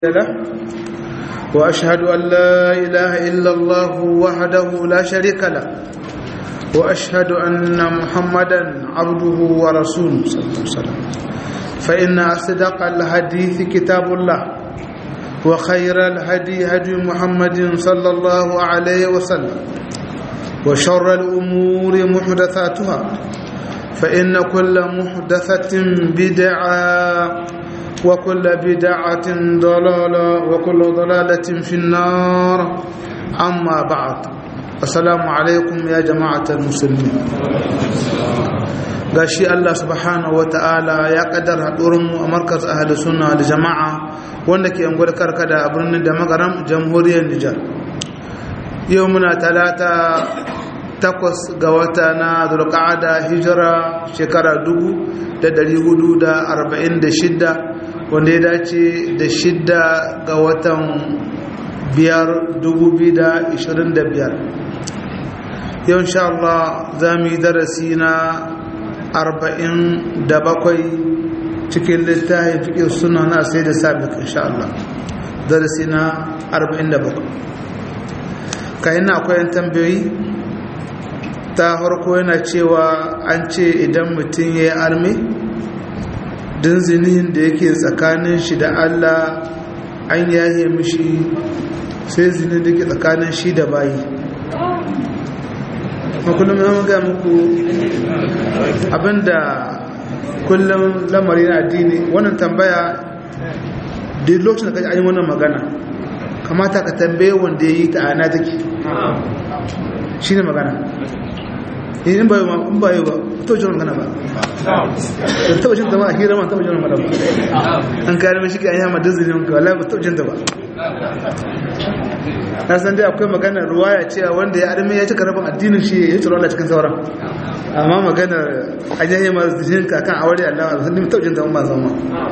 له وأشهد أن لا إله إلا الله وحده لا شريك له وأشهد أن محمدا عبده ورسوله صلى الله عليه وسلم فإن أصدق الحديث كتاب الله وخير الهدي هدي محمد صلى الله عليه وسلم وشر الأمور محدثاتها فإن كل محدثة بدعة وكل بدعة ضلالة وكل ضلالة في النار أما بعد السلام عليكم يا جماعة المسلمين gashi Allah subhanahu wa ta'ala ya kaddar mu a markaz ahli sunna da jama'a wanda ke yan karkada a birnin da magaram jamhuriyar Nijar yau muna talata takwas ga wata na zulqa'ada hijira shekara dubu da dari hudu da arba'in da shidda wanda ya dace da shidda ga watan biyar dubu biyu da ishirin da biyar yau insha Allah za mu yi darasi na arba'in da bakwai cikin littafin fiƙin suna na sai da sabik insha Allah darasi na arba'in da bakwai kayan na akwai tambayoyi ta harko yana cewa an ce idan mutum ya yi armi din zinihin da yake tsakanin shi da Allah an yaye mishi sai zinin da ke tsakanin shi da bayi makullum ya maga muku abinda kullum lamari na addini wannan tambaya da lokacin da kaji an yi wannan magana kamata ka tambaye wanda ya yi ta ana take shi ne magana in ba in ba yi ba to jin magana ba to taba jin ta ba hira ma taba jin magana ba an kare mishi kai ayyama dizinin ka wallahi ba taba jin ta ba na san dai akwai magana ruwaya cewa wanda ya arme ya cika rabin addinin shi ya tsoro Allah cikin sauran amma magana ayyama dizinin ka kan aure Allah ba san taba jin ta ba zama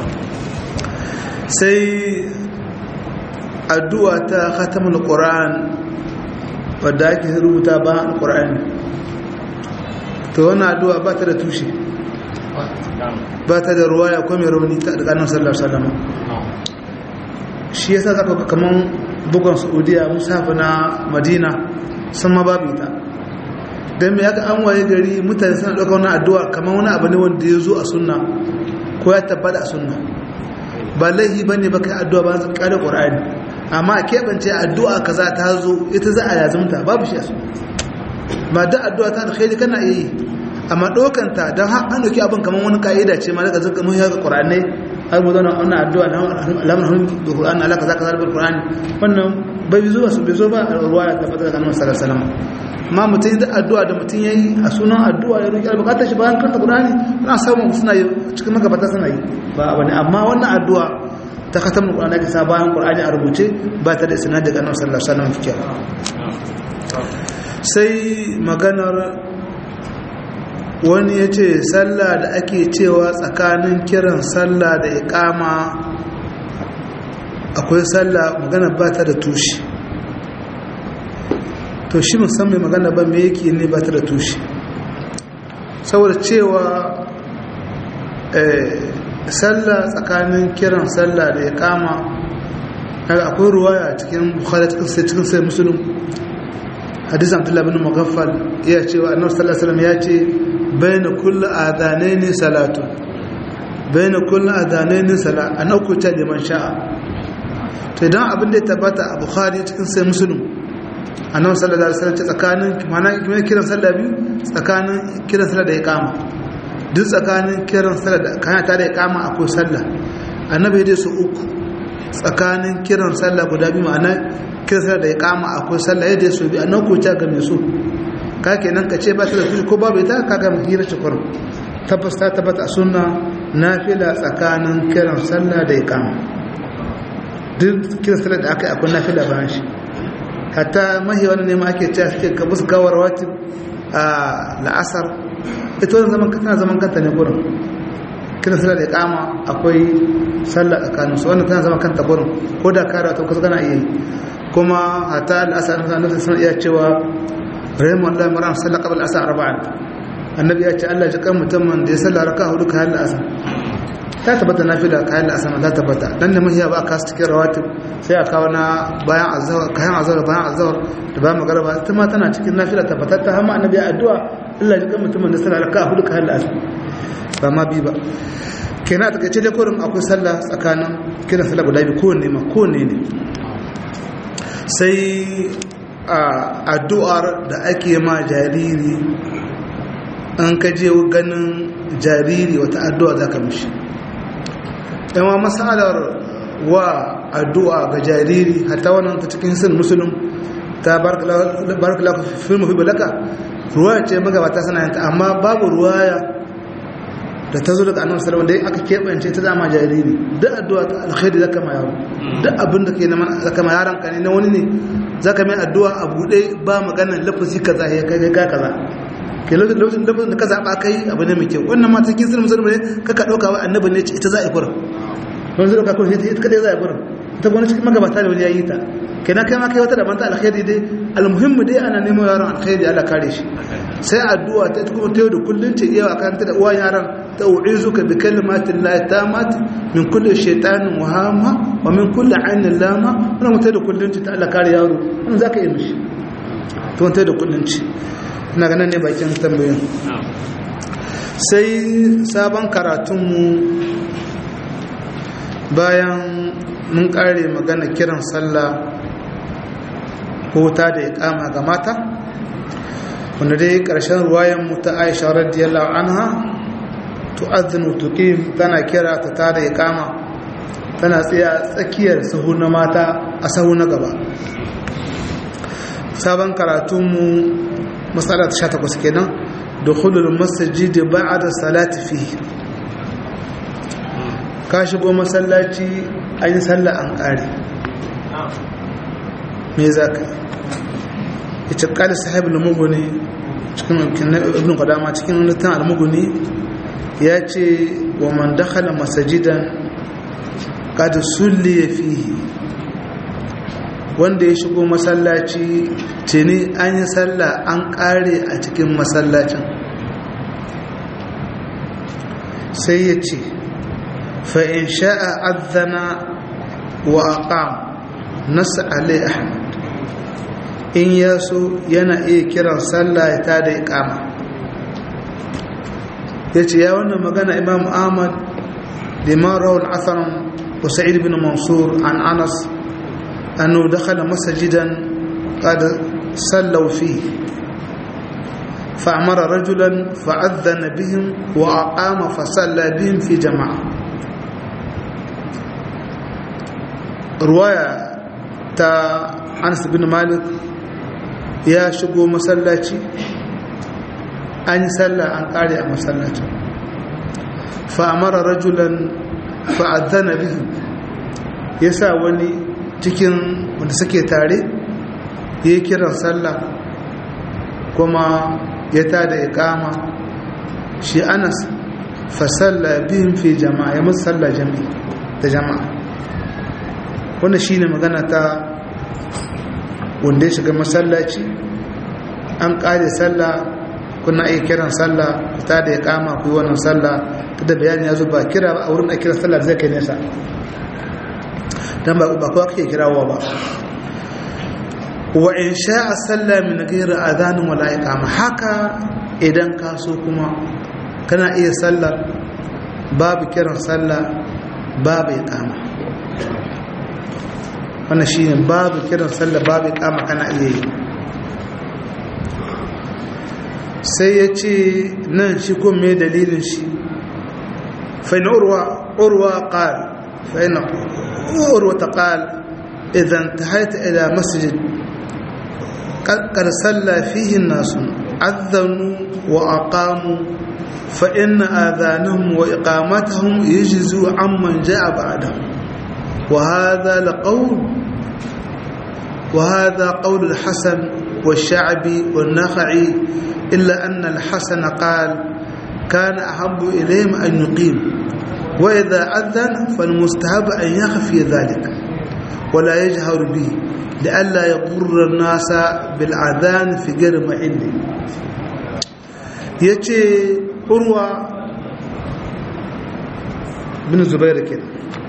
sai addu'a ta khatamul qur'an wadda ake rubuta ba qur'ani to wani addu'a ba ta da tushe ba ta da ruwa ya kome rauni ta daga nan sallar salama shi yasa zaka kaman bugun saudiya musafi na madina sun ma babu ita don mai aka an waye gari mutane suna ɗauka wani addu'a kamar wani abu ne wanda ya zo a sunna ko ya tabbata a sunna ba laihi ba ne ba kai addu'a ba su ƙare ƙwararri amma a keɓance addu'a kaza ta zo ita za a yazumta babu shi a sunna ba da addu'a ta alkhairi kana yi amma dokanta don har an dauki abin kamar wani ka'ida ce ma daga zaka mun yaga qur'ani ai mu zauna wannan addu'a na alamun hannun da qur'ani alaka zaka zalbar qur'ani wannan bai zo ba su bai zo ba a ruwaya ta fata daga annabi sallallahu alaihi wasallam amma mutum da addu'a da mutum yayi a sunan addu'a ya roki albukatar shi bayan karanta qur'ani ana samu suna yi cikin magabata suna yi ba bane amma wannan addu'a ta khatamul qur'ani ka sa bayan qur'ani a rubuce ba ta da isnad daga annabi sallallahu alaihi wasallam fikiya sai maganar wani ya ce sallah da ake cewa tsakanin kiran sallah da ikama akwai sallah magana ba ta da tushe to shi musamman magana ba me yake ne ba ta da tushe saboda cewa sallah tsakanin kiran sallah da ikama akwai ruwaya cikin bukhari cikin sai musulun hadis abdullahi bin mughaffal ya ce wa annabi sallallahu alaihi wasallam ya ce bayna kulli adhanaini salatu bayna kulli adhanaini salat an ukuta liman sha'a to idan abin da ya tabbata a bukhari cikin sai muslim annabi sallallahu alaihi wasallam ce tsakanin mana kuma kiran sallah biyu tsakanin kiran sallah da iqama duk tsakanin kiran sallah da kana ta da iqama akwai sallah annabi ya su uku tsakanin kiran sallah guda biyu ma'ana kirsa da ya kama akwai sallah yadda ya so bi a nan ko ta game su ka kenan ka ce ba ta da tushe ko babu ita ka ga hira cikin tabbas ta tabbata a sunna nafila tsakanin kiran sallah da ya kama duk kiran sallah da aka yi akwai nafila bayan shi hatta mahi wani ne ma ake cewa suke ka musu gawar wati a la'asar ita wani zaman tana zaman kanta ne gurin kiran sallah da ya kama akwai sallah tsakanin su wannan tana zaman kanta gurin ko da kare ta kusa kana iya yi kuma hata al'asar na nufin sun iya cewa rahimun Allah maran sallah qabl asar arba'an annabi ya ce Allah ji kan mutumin da ya sallah raka hudu kayan al'asar ta tabbata na fila kayan da asama ta tabbata dan da mahiya ba a kasu cikin rawatib sai a kawo na bayan azawar kayan azawar bayan azawar da bayan magaraba ita ma tana cikin na fila tabbatar ta hama annabi addu'a Allah ya kan mutumin da sallah raka hudu kayan da asama ba ma bi ba kenan a takaice dai kurin akwai sallah tsakanin kiran sallah guda biyu kowanne ma kowanne ne sai addu'ar da ake ma jariri an kaje ganin jariri wata addu'a za ka mishi yawa masalar wa addu'a ga jariri hatta wannan ta cikin sin musulun ta barkala filmu fi balaka ruwaya ce magabata sana yanta amma babu ruwaya da ta zo daga annabi sallallahu alaihi aka keɓance ta zama jariri duk addu'a ta alkhairi zaka ma yaro duk abin da ke na zaka ma yaron ka ne na wani ne zaka mai addu'a a bude ba magana lafazi kaza ya kai ga kaza ke lokacin lafazin da ka zaba kai abu ne mai kyau wannan ma cikin sirrin musulmi ne kaka dauka wa annabi ne ita za a yi kurin wani zai dauka kurin ita kadai za a yi kurin ita gwani cikin magabata da wani ya yi ta kenan kai ma kai wata da manta alkhairi dai almuhimmu dai ana neman yaron alkhairi Allah kare shi sai addu'a ta kuma ta yau da kullun ce iya kan ta da uwan yaron ta u'izuka bi kalimatin la tamat min kulli shaytanin wahama wa min kulli ainin lama wannan mutai da kullun ce ta Allah kare yaro wannan zaka yi mishi to mutai da kullun ce ina ganin ne bakin tambayoyin sai sabon karatunmu bayan mun kare magana kiran sallah ko ta da ikama ga mata wanda dai ƙarshen ruwayan mu ta Aisha radiyallahu anha tu'adhdhinu tuqim tana kira ta ta da ikama tana tsaya tsakiyar sahu na mata a sahu na gaba sabon karatunmu matsala ta 18 kenan dukhulul masjid ba'da salati fihi ka shigo masallaci an yi sallah an ƙare me za ka yi ita ƙali sahib al-muguni cikin ibn qadama cikin littafin al-muguni ya ce wa man dakhala masajidan qad sulli fihi wanda ya shigo masallaci tuni an yi sallah an ƙare a cikin masallacin sai ya ce fa'in sha'a adana wa aqam nasa alai ahmad in ya so yana iya kiran sallah ya ta da ikama ya ce ya wannan magana imam ahmad liman rawar asarin wasa'id bin mansur an anas annu dakhala masajidan qad sallaw fihi فأمر رجلا فأذن بهم وأقام فصلى بهم في جماعة رواية تا أنس بن مالك يا شقو مسلاتي أن يسلى أن قارئ مسلاتي فأمر رجلا فأذن بهم يسا وني cikin wanda suke tare ya kiran sallah kuma ya ta da ikama shi anas fasalla bihim fi jama'a ya musu salla jami'i da jama'a wanda shi ne magana ta wanda ya shiga masallaci an ƙare salla kuna iya kiran salla ta da ikama ku yi wannan salla ta da bayani ya zo ba kira a wurin a kira salla zai kai nesa don ba kowa kake kirawa ba wa in sha'a salla min ghairi adhanin wala iqama haka idan ka so kuma kana iya sallar babu kiran sallah babu iqama wannan shine babu kiran sallah babu iqama kana iya yi sai ya ce nan shi ko me dalilin shi fa in urwa urwa qal fa in urwa qal idan tahaita ila masjid قد صلى فيه الناس أذنوا وأقاموا فإن آذانهم وإقامتهم يجزوا عمن جاء بعدهم وهذا لقول وهذا قول الحسن والشعبي والنخعي إلا أن الحسن قال كان أحب إليهم أن يقيم وإذا أذن فالمستحب أن يخفي ذلك ولا يجهر به لئلا يضر الناس بالأذان في غير محله yace urwa bin zubair ke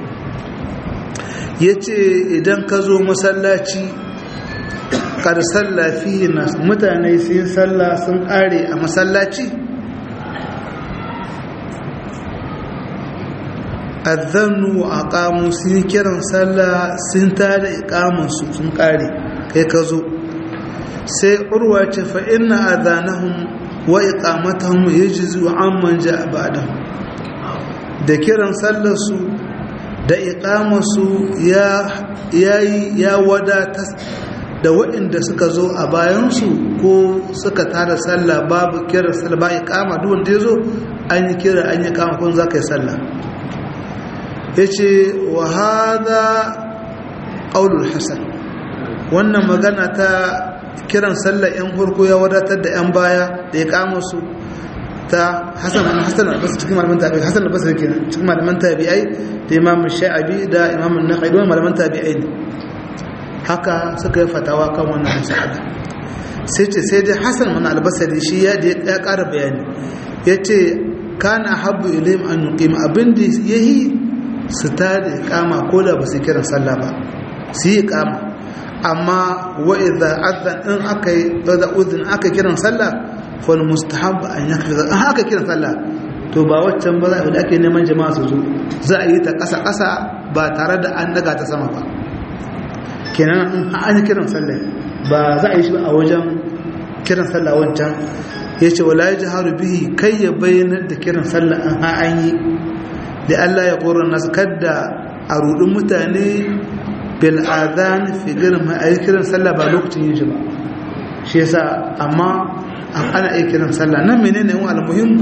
ya ce idan ka zo masallaci kar sallafi na mutane sun salla sun ƙare a masallaci azannu a ƙamu sun kiran sallah sun tada ikamansu sun ƙare kai ka zo sai urwa ce fa inna adhanahum wa iqamatahum yajzu amman ja'a ba'dahum da kiran sallar su da iqamarsu ya yayi ya wadata da waɗanda suka zo a bayan su ko suka tada sallah babu kiran sallah ba iqama duk wanda yazo an yi kira an yi kama kun zaka yi sallah yace wa hadha qaulul hasan wannan magana ta kiran sallar yan farko ya wadatar da yan baya da ya kama su ta hasan an hasan albasa cikin malaman tabi'ai hasan albasa kenan cikin malaman tabi'ai da imam sha'abi da imam an-nakhai don malaman tabi'ai ne haka suka yi fatawa kan wannan mas'ala sai ce sai dai hasan man albasari shi ya ya ƙara bayani yace kana habbu ilayhim an yuqim abin da yahi su ta da kama ko da ba su kiran sallah ba su yi kama amma wa idza adhan in aka idza udhin aka kiran sallah fa mustahab an yakfiza in aka kiran sallah to ba waccan ba za a ake neman jama'a su zo za a yi ta ƙasa ƙasa ba tare da an daga ta sama ba kenan in an yi kiran sallah ba za a yi shi a wajen kiran sallah wancan ya ce wala ya jiharu bihi kai ya bayyanar da kiran sallah an an yi da Allah ya ƙorar nasu kadda a rudin mutane bil adhan fi girma a yi kiran sallah ba lokacin yin shi ba shi yasa amma ana iya kiran sallah nan menene yin almuhim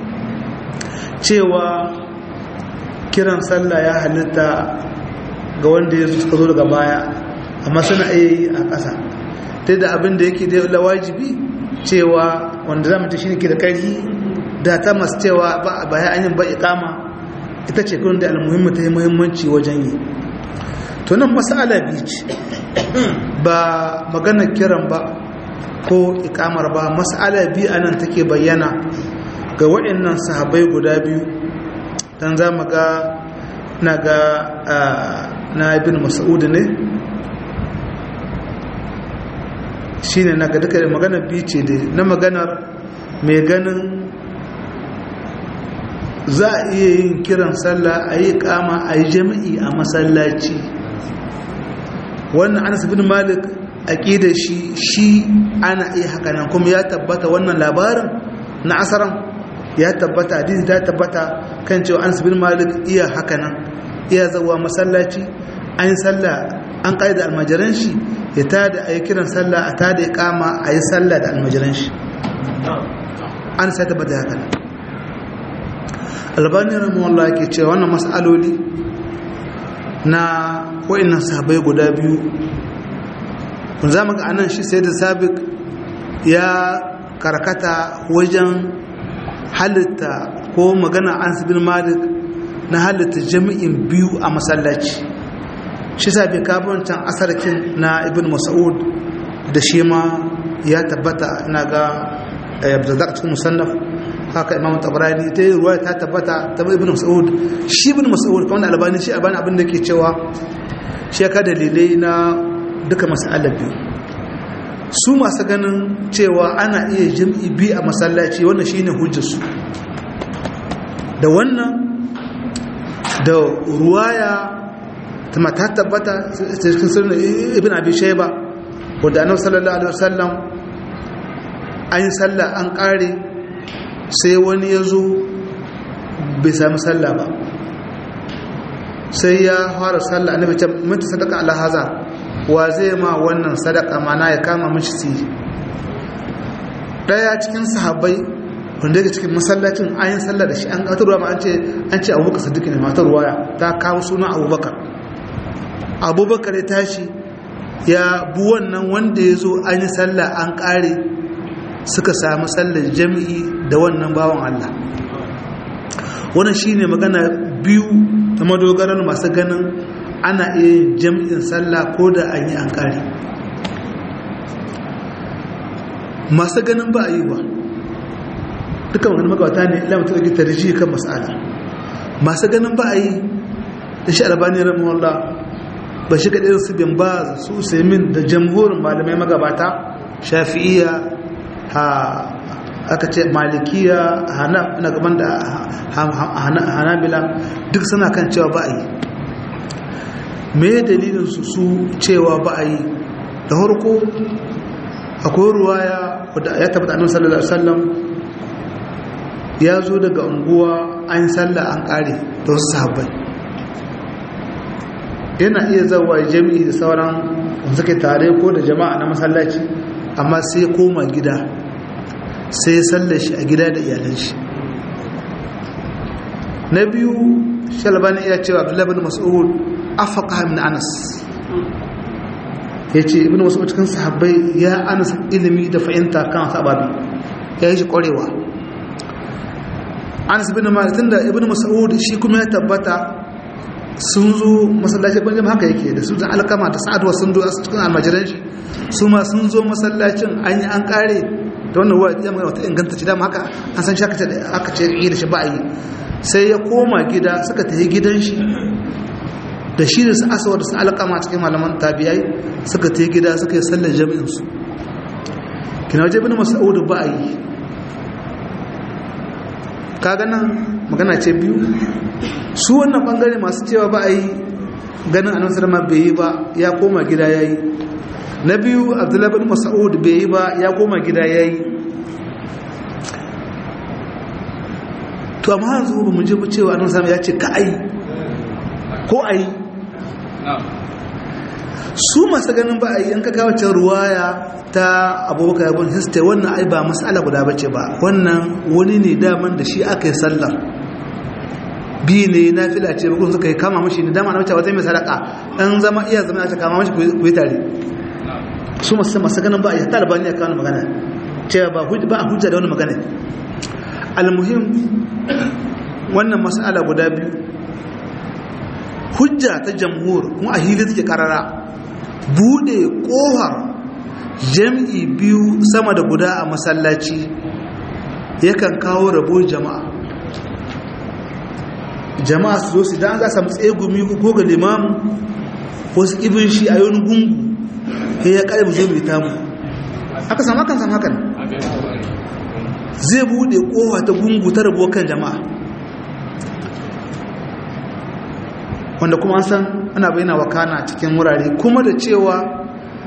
cewa kiran sallah ya halitta ga wanda ya suka zo daga baya amma suna iya yi a ƙasa ta da abin da yake da wajibi cewa wanda za mu ta shi ne ke da ƙarfi da ta masu cewa ba a baya an yi ba ikama ita ce kun da almuhimmi ta yi muhimmanci wajen yi to nan masala biyu ce ba magana kiran ba ko ikamar ba masala biyu anan take bayyana ga waɗannan sahabai guda biyu don za mu ga na ga na ibn mas'ud ne shi ne na ga duka maganar biyu ce dai na maganar mai ganin za a iya yin kiran sallah a yi kama a yi jami'i a masallaci wannan anas bin malik aqidar shi shi ana iya haka nan kuma ya tabbata wannan labarin na asaran ya tabbata hadisi ta tabbata kan cewa anas bin malik iya haka nan iya zawa masallaci an yi sallah an da almajiran shi ya tada a yi kiran sallah a tada ya kama a yi sallah da almajiran shi an sai tabbata haka nan albani rahimahullah ke cewa wannan mas'aloli na wa'annan sahabai guda biyu kun za mu ga anan shi sai da sabik ya karkata wajen halitta ko magana an bin malik na halitta jami'in biyu a masallaci shi sa bai kabancan asarkin na ibn mas'ud da shi ma ya tabbata na ga abdulzak cikin musannaf haka imam tabarani ta yi ruwa ta tabbata ta ibn mas'ud shi ibn mas'ud kamar albani shi albani abin da ke cewa shi ka dalilai na duka mas'alar biyu su masu ganin cewa ana iya jam'i biyu a masallaci wannan shine hujjarsu da wannan da ruwaya ta mata tabbata cikin sirrin ibn abi shayba wanda annabi sallallahu alaihi wasallam an yi sallah an kare sai wani ya zo bai sami sallah ba sai ya fara sallah annabi ce minta sadaka ala haza wa zai ma wannan sadaka mana ya kama mishi si daya cikin sahabbai wanda daga cikin masallacin an yi sallah da shi an wata ruwa ma an ce an ce abubakar sadiq ne matar ruwaya ta kawo suna abubakar abubakar ya tashi ya bu wannan wanda ya zo an yi sallah an kare suka samu sallar jami'i da wannan bawan Allah wannan shine magana biyu ta madogarar masu ganin ana iya yin jami'in sallah ko da an yi an kare masu ganin ba a yi ba duka wani magawata ne ila mutu ɗauki tarji kan mas'ala masu ganin ba a yi da shi albani rahimahullah ba shi kaɗai su bin ba su usaimin da jamhurin malamai magabata shafi'iya ha aka ce malikiya hana na gaban da hanabila duk suna kan cewa ba a yi me dalilin su su cewa ba a yi da harko akwai ruwaya wadda ya tabbata annabi sallallahu alaihi wasallam ya zo daga unguwa an sallah an kare da wasu sahabbai yana iya zawa jami'i da sauran suke tare ko da jama'a na masallaci amma sai koma gida sai ya sallar shi a gida da iyalan shi na biyu shalbani iya cewa abdullahi bin mas'ud afaka min anas ya ce ibn mas'ud cikin sahabbai ya anas ilimi da fahimta kan sababi ya yi shi kwarewa anas bin malik tunda ibn mas'ud shi kuma ya tabbata sun zo masallacin banjam haka yake da su da alkama da sa'adwa sun zo cikin almajiran shi su ma sun zo masallacin an yi an kare da wannan ruwa ya magana wata inganta ci dama haka an san shaka da aka ce yi da shi ba yi sai ya koma gida suka tafi gidan shi da shi da su asawa da su alkama cikin malaman tabiyai suka tafi gida suka yi sallar jami'in su kina waje bin mas'ud ba yi kaga nan magana ce biyu su wannan bangare masu cewa ba a yi ganin annabi sallama bai yi ba ya koma gida yayi na biyu abdullahi bin mas'ud bai yi ba ya koma gida yayi to amma yanzu ba mu je mu cewa annabi sallama ya ce ka ai ko ai su masu ganin ba a yi an kaka wacce ruwaya ta abubakar yabon histe wannan ai ba matsala guda bace ba wannan wani ne daman da shi aka yi sallar bi ne na fila ce bukun suka yi kama mashi ne dama na mace wata mai sadaka ɗan zama iya zama ta kama mashi ku yi tare su masu masu ganin ba a yi ta albani a kawo magana cewa ba a hujja da wani magana almuhim wannan matsala guda biyu hujja ta jamhur kuma a hili take karara bude kohar jam'i biyu sama da guda a masallaci yakan kawo rabo jama'a jama'a su zo su dan za samu tsegumi ko ga limamu wasu ibin shi a yoni gungu sai ya kare mu zo mai tamu aka samu hakan samu hakan zai bude kowa ta gungu ta rabo kan jama'a wanda kuma an san ana bayyana wakana cikin wurare kuma da cewa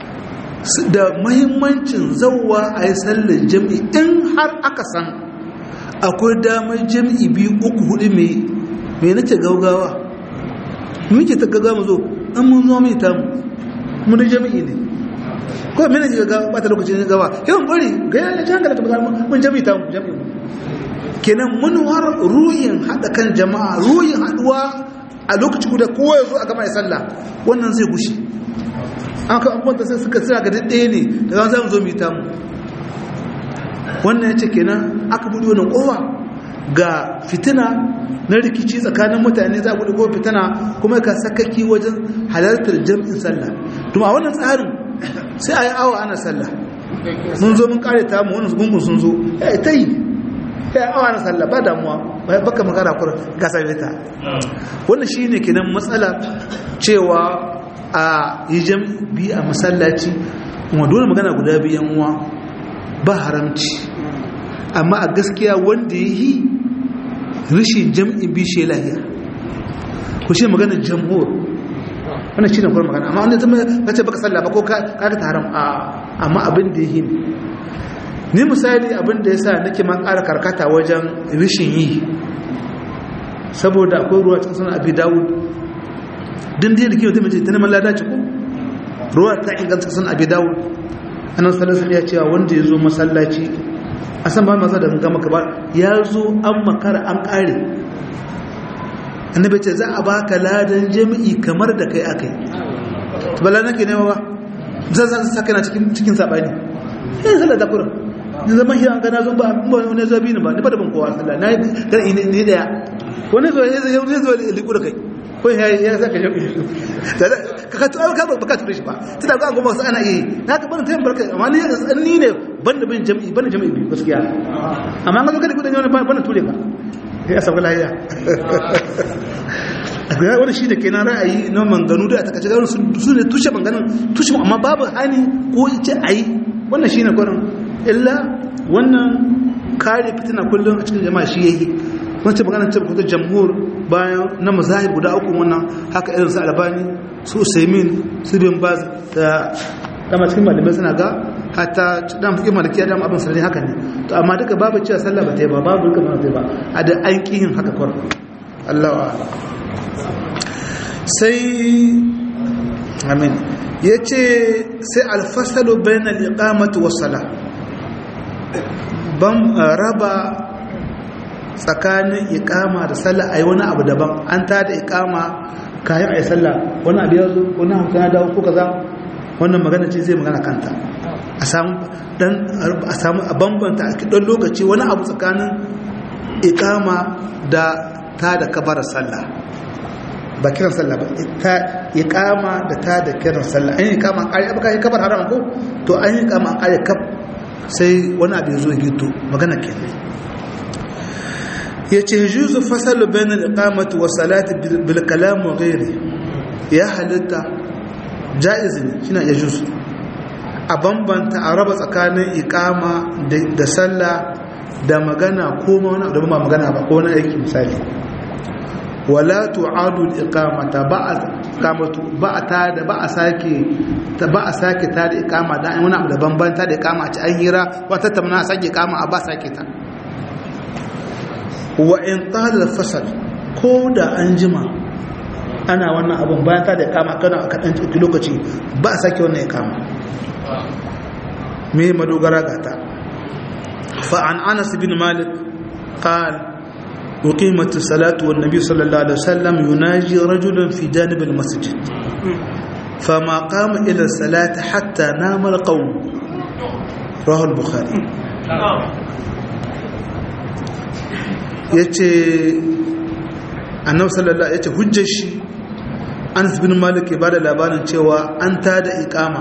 da mahimmancin zauwa a yi sallar jam'i in har aka san akwai damar jam'i biyu uku hudu mai mai nace gaugawa muke ta gaga mu zo an mun zo mai tamu mun da jami'i ne ko mene ji ga bata lokacin gawa yawan bari ga yana jan gala ta bazar mun jami'i tamu jami'i kenan mun har ruhin hada kan jama'a ruhin haduwa a lokaci guda kowa ya zo a gama ya sallah wannan zai gushi an ka abubuwan da suka tsira ga ɗaya ne da za mu zo mu yi tamu wannan ya ce kenan aka buɗe wannan kowa ga fitina na rikici tsakanin mutane za a buɗe ko fitina kuma ka sakaki wajen halartar jam'in sallah tuma a wannan tsarin sai a yi awa ana sallah mun zo mun kare ta mu wannan gungun sun zo ya ta yi ya awa ana sallah ba damuwa baka magana kur ga sabita wannan shine kenan matsala cewa a yi jam'i a masallaci kuma dole magana guda biyan uwa ba haramci amma a gaskiya wanda ya yi rishin jam'in bishe lahiya ku shi maganar jamhur wannan shi ne kuma magana amma wanda zama ya ce baka salla ba ko kaka ta haram amma abin da ya yi ni misali abin da ya sa nake man ƙara karkata wajen rishin yi saboda akwai ruwa cikin sanar abi dawud din da kiwo ta mace ta neman lada ci ko ruwa ta inganta cikin abi dawud annan sallallahu ya cewa wanda ya zo masallaci a san ba masa da gama ka ba ya zo an makara an kare annabi ce za a baka ladan jami'i kamar da kai akai to bala nake nema ba zan zan saka na cikin cikin sabani eh sallah da kuran ni zaman hiya ga na zo ba ba wani zabi ne ba ni ba da ban kowa sallah na ga ni ni daya wani zo ya zo ya zo liku da kai ko ya ya saka jami'i ka ka to ka ba ka ture shi ba tunda ga goma sai ana yi na ka bani tayin barka amma ni ni ne banda bin jami'i banda jami'i biyu gaskiya amma ga kada kudin wani banda ture ka ya sabu lahiya a ga wani shi da ke na ra'ayi na manganu da a takaice gano su ne tushe manganin tushe amma babu hani ko ce a yi wannan shi ne kwanan illa wannan kare fitina kullum a cikin jama'a shi yayi wancan maganar ce kuta jamhur bayan na mazahib guda uku wannan haka irin su albani su usaimin su bin baz da dama cikin malamai suna ga hatta dan fikin malikiya dama abin sarari haka ne to amma duka babu cewa sallah ba ta yi ba babu duka ba ta yi ba a da an yin haka kwar Allah wa sai amin ya ce sai alfasalu bayan al'iƙamatu wasala ban raba tsakanin iƙama da sallah a yi wani abu daban an ta da iƙama kayan a yi sallah wani abu ya zo wani hamsin ya dawo ko kaza wannan magana ce zai magana kanta a samu dan a samu a bambanta a kidan lokaci wani abu tsakanin iƙama da ta da kabarar sallah ba kiran sallah ba ta iqama da ta da kiran sallah an yi iqama an kare baka yi kabar haram ko to an yi iqama an kare kaf sai wani abu ya zo gito magana kenan yace juzu fasalu bain al-iqamati wa salati bil kalam wa ghairi ya halitta jaiz ne shine ya juzu a bambanta a raba tsakanin iqama da sallah da magana ko ma wani abu da ba magana ba ko wani aiki misali wala tu'adu al-iqamata ba'a kamatu ba'a ta da ba'a sake ta ba'a sake ta da iqama da wani abu da bambanta da iqama a ci an hira wata tamna sake iqama a ba sake ta wa in qala al-fasl ko da an jima ana wannan abun bayan ta da iqama kana aka dan lokaci ba a sake wannan iqama me madogara gata fa an Anas bin Malik qala وقيمت الصلاة والنبي صلى الله عليه وسلم يناجي رجلا في جانب المسجد فما قام إلى الصلاة حتى نام القوم رواه البخاري yace annabi sallallahu yace hujjar shi Anas bin Malik ya bada labarin cewa an tada iqama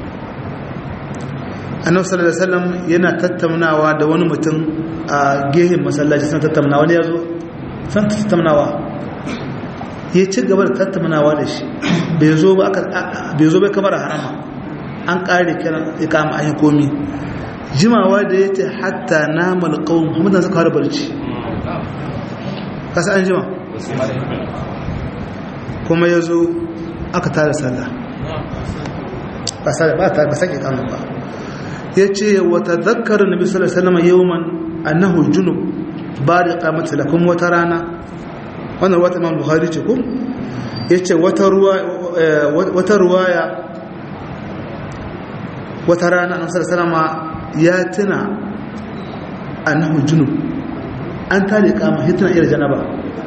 annabi sallallahu alaihi wasallam yana tattaunawa da wani mutum a gehen masallaci sun tattaunawa ne yazo sun tattaunawa ya ci gaba da tattaunawa da shi bai zo ba aka bai zo bai kamar harama an kare kiran ikama an yi komi jimawa da yace hatta namal qawm muhammad suka fara barci kasa an jima kuma yazo aka tare sallah ba sai ba ta ba sake kama ba ya ce wata zakar nabi sallallahu alaihi wasallam yawman annahu junub ba da kamata da kuma wata rana wannan wata imam bukhari ce ko yace wata ruwa wata ruwaya wata rana annabi sallallahu alaihi wasallam ya tuna annahu junub an tare kama hitna ila janaba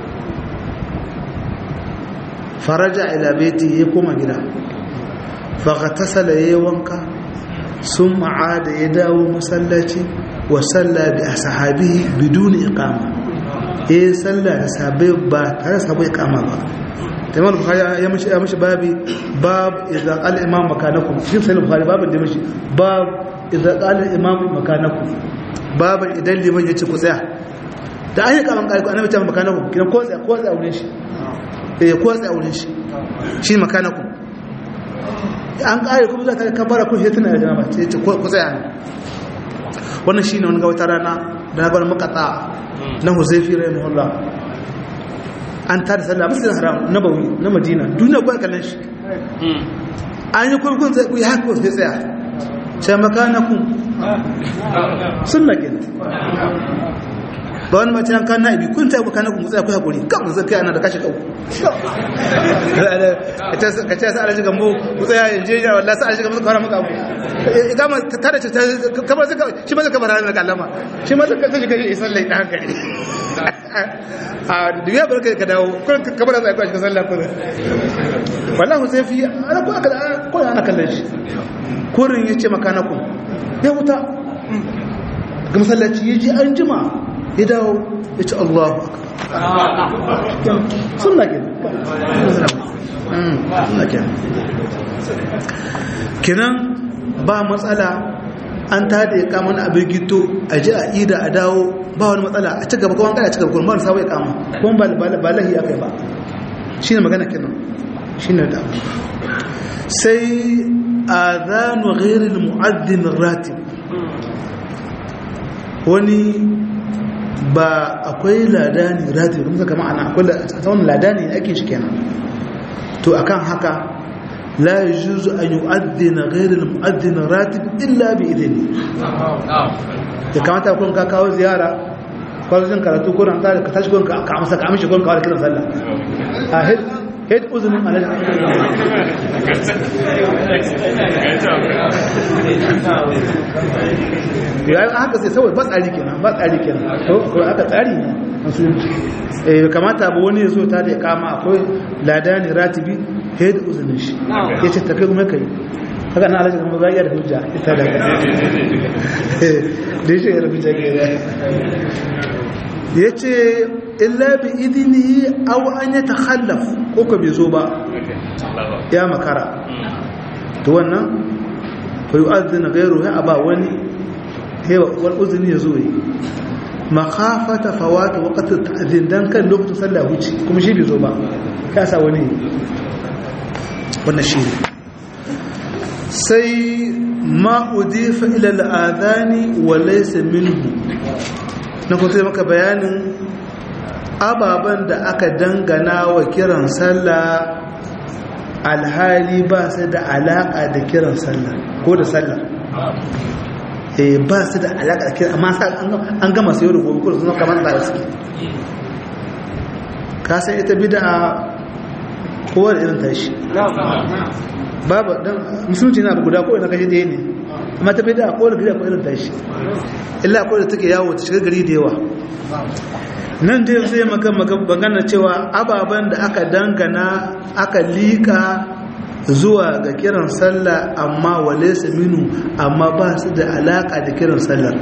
faraja ila baiti ya koma gida fa ghatasala yayi wanka sun ma'ada ya dawo masallaci wa salla bi ashabihi biduni iqama eh salla da sabai ba tare sabai iqama ba tamam bukhari ya mishi ya mishi babi bab idza qala imam makanakum shi sai bukhari babin da mishi bab idza qala imam makanakum babin idan liman yace ku tsaya da ayi kaman kai ku annabi ta makanakum kiran ko tsaya ko tsaya wurin shi eh ko tsaya wurin shi shi makanakum an kare kuma za ta kabara kun hituna da jama'a ce ce ku tsaya ne wannan shine wani ga wata rana da na bar makata na huzaifi rahimahullah an tada sallah masjidil haram nabawi na madina duniya ko kallon shi an yi kuma kun ku yi haka sai tsaya sai makanakum sunna kin ba wani mace an kan na'ibi kun tayi makanakum tsaya ku hakuri kan zai kai ana da kashi kau ka ce sa alaji gambo ku tsaya in je ya wallahi sa alaji gambo ka fara maka abu ikama ta da ta kamar zaka shi ma zaka fara da kallama shi ma zaka kashi kashi sallai dan hankali a duniya barka ka dawo kun kamar zai ka shi sallah kun wallahi sai fi ana ko aka ko ana kallon shi kurin yace makanakum ya wuta ga masallaci yaji an jima ya dawo ya ce Allahu akbar sunna ke sunna ke kenan ba matsala an ta da ya kama na abin gito a ji a ida a dawo ba wani matsala a ci gaba kuma kada a ci gaba kuma ba wani sabon ya kama kuma ba lahi aka yi ba shi ne magana kenan shi ne da sai a zanu gairin mu'addin ratib wani ba akwai ladani ratib kuma kama ana akwai wani ladani ake shi kenan to akan haka la yajuzu an yu'addina ghayr al-mu'addin ratib illa bi idni ya kamata kun ka kawo ziyara kwallon karatu ko ran ka tashi kun ka amsa ka amshi kun ka kiran sallah a head head uzunin alal ya haka sai saboda ba tsari kenan ba tsari kenan to ko aka tsari ne musulunci eh kamata ba wani yazo ta da kama akwai ladani ratibi head uzunin shi yace ta kai kuma kai haka na alaji kuma zai da hujja ita da da shi da hujja ke da yace illa bi idnihi aw an yatakhallaf ko ka bai zo ba ya makara to wannan fa yu'adhdhina ghayruhu aba wani hewa wal uzni yazo yi makhafata fawata waqti ta'dhin dan kan lokacin sallah huci kuma shi bai zo ba ka sa wani wannan shi ne sai ma udifa ila al'adhani wa laysa minhu na kuma sai maka bayanin ababen da aka dangana wa kiran sallah alhali ba su da alaka da kiran sallah ko da sallah eh ba su da alaka da kiran amma an gama sayo da gobe ko sun kamar da suke ka san ita bid'a kowa da irin tashi babu dan musulunci na guda ko ina kashi da ne amma ta bid'a ko da gida ko irin tashi illa ko da take yawo ta shiga gari da yawa nan dai zai maka magana cewa ababen da aka dangana aka lika zuwa ga kiran sallah amma wale minu amma ba su da alaka da kiran sallar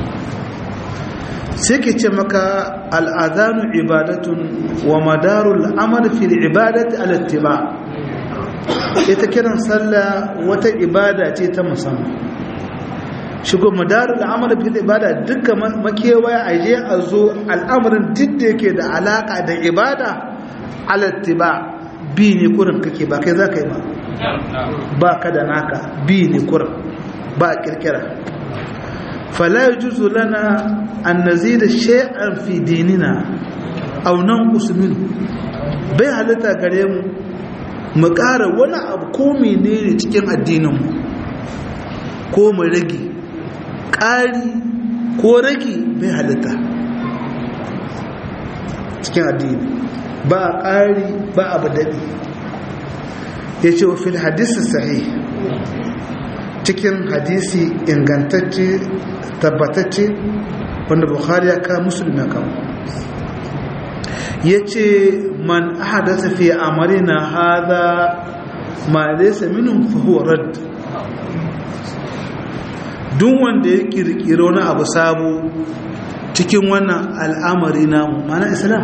sai ke ce maka al'adanu ibadatun wa madarul amal fil ibadati alattiba ita kiran sallah wata ibada ce ta musamman shigo madarul amal fil ibada duka makewaya a je a zo al'amarin duk da yake da alaka da ibada alattiba bi ne kurin kake ba kai za ka yi ba ba ka da naka bi ne kurin ba kirkira fala yajuzu lana an nazida shay'an fi dinina aw nanqus minhu bai halitta gare mu mu ƙara wani abu ko menene cikin addinin mu ko mu rage ƙari ko rage bai halitta cikin addini ba ƙari ba abu daɗi ya ce wa fil hadisi sahih cikin hadisi ingantacce tabbatacce wanda bukhari ya kawo musulmi ya kawo ya ce man ahadasa fi amarina hada ma laysa minhum fa huwa radd duk wanda ya kirkiro wani abu sabo cikin wannan al'amari namu mana islam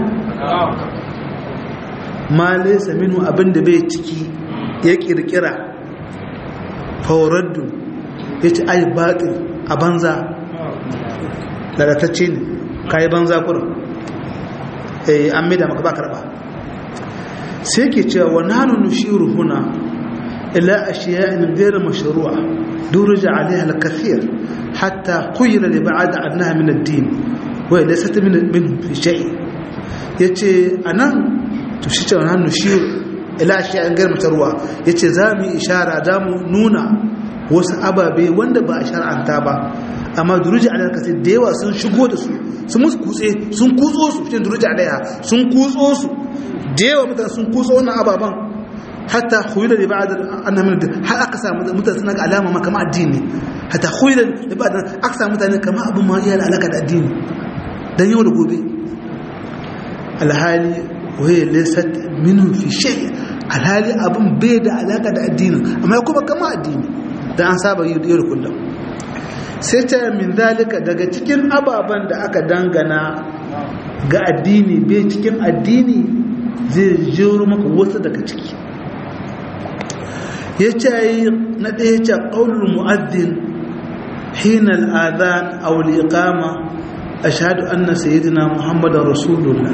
ma laysa minhu abinda bai ciki ya kirkira fa raddu yace ai batil a banza lalatacce ne kayi banza kurin eh an maida maka ba karba sai ke cewa wa nanu nushiru huna ila ashiya'in ghayr mashru'a durja 'alayha al-kathir hatta quyila li ba'd annaha min ad-din wa laysat min min fi shay yace anan to shi ce nanu nushiru ila ashiya'in ghayr mashru'a yace zamu ishara zamu nuna wasu ababe wanda ba a shar'anta ba amma duruji a kasai da yawa sun shigo da su sun musu kutse sun kutso su cikin duruji a daya sun kutso su da yawa mutane sun kutso wannan ababen hatta huyula da ba'ad annamin da har aka samu mutane suna ga alama ma kama addini hatta huyula da ba'ad aka samu mutane kama abin ma iya da alaka da addini dan yau da gobe alhali waye laysat minhu fi shay alhali abin bai da alaka da addini amma kuma kama addini dan an saba yi da kullum sai ta min zalika daga cikin ababen da aka dangana ga addini bai cikin addini zai jiro maka wasu daga ciki ya ce yi na ɗaya ce ƙaunar mu'addin حين الآذان أو الإقامة أشهد أن سيدنا محمد رسول الله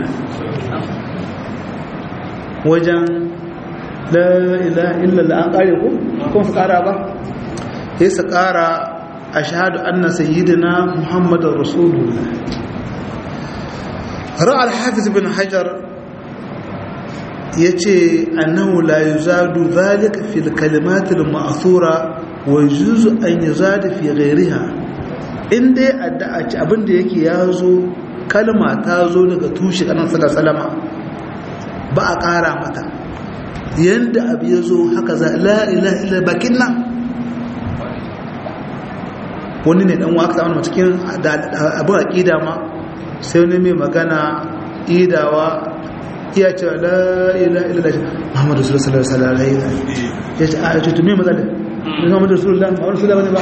وجن لا إله إلا الله أقارئكم كم فقارا با يس قارا أشهد أن سيدنا محمد رسول الله رأى الحافظ بن حجر yace annahu la yuzadu dhalika fil kalimat al ma'thura wa yujuzu an yuzada fi ghayriha inda addu'a ci abinda yake yazo kalma ta zo daga tushe kanan salama ba a ƙara mata yanda abu yazo haka za la ilaha illa bakin nan wani ne dan waka samu cikin abu aqida ma sai wani mai magana idawa iya cewa la ila ila Muhammadu sallallahu alaihi wasallam ya ce a ce tumi matsala Muhammadu rasulullah Muhammadu rasulullah ne ba